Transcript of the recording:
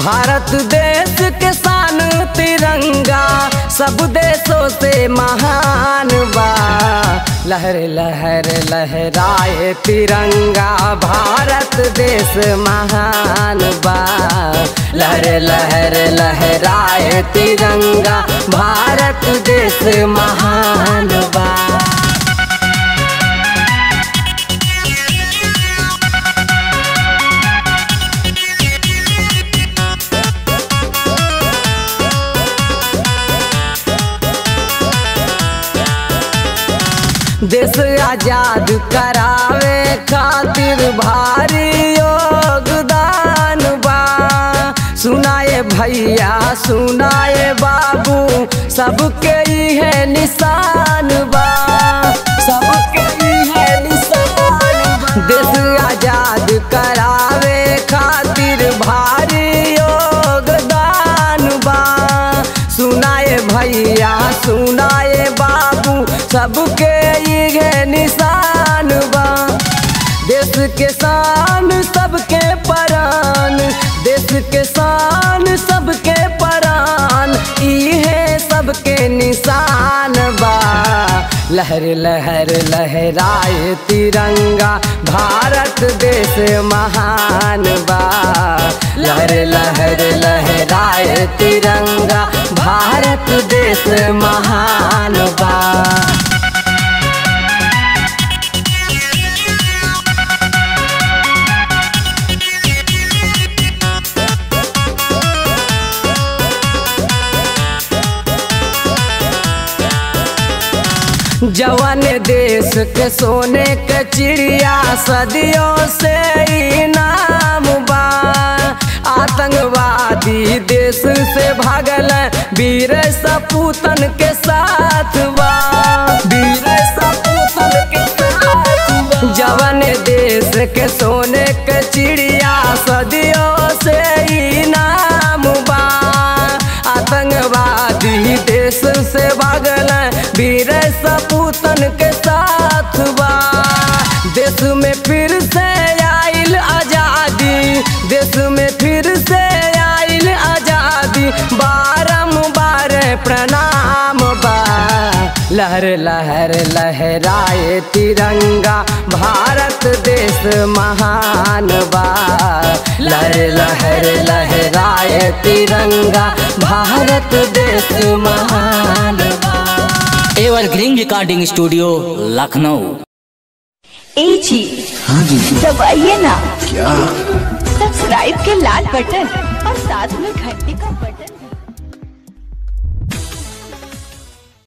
भारत देश के शान तिरंगा सब देशों से महान बा लहर लहर लहराए तिरंगा भारत देश महान बा लहर लहर लहराए तिरंगा भारत देश महान बा देश आजाद करावे खातिर भारी योगदान बा सुनाए भैया सुनाए बाबू सबके है निशान बा सबके है निशान बा देश आजाद करावे खातिर भारी योगदान बा सुनाए भैया सुनाए बाबू सबके ये निशान बा देश के शान सबके परान देश के शान सबके परान इहे सबके निशान बा लहर लहर लहराए तिरंगा भारत देश महान बा लहर लहर लहराए तिरंगा भारत देश महान बा जवन देश के सोने के चिड़िया सदियों से इनाम बा आतंकवादी देश से भागल वीर सपूतन के साथ बा वीर सपूतन के साथ बा जवन देश के सोने के चिड़िया सदियों से इनाम बा आतंकवादी देश से भागल वीर सपूतन के साथ बा देश में फिर से आइल आजादी देश में फिर से आइल आजादी बारम्बार प्रणाम बा लहर लहर लहराए तिरंगा भारत देश महान बा लहर लहर लहराए तिरंगा भारत देश महान बा एवरग्रीन रिकॉर्डिंग स्टूडियो लखनऊ ए जी हाँ जी दबाइए ना क्या सब्सक्राइब के लाल बटन और साथ में घंटी का बटन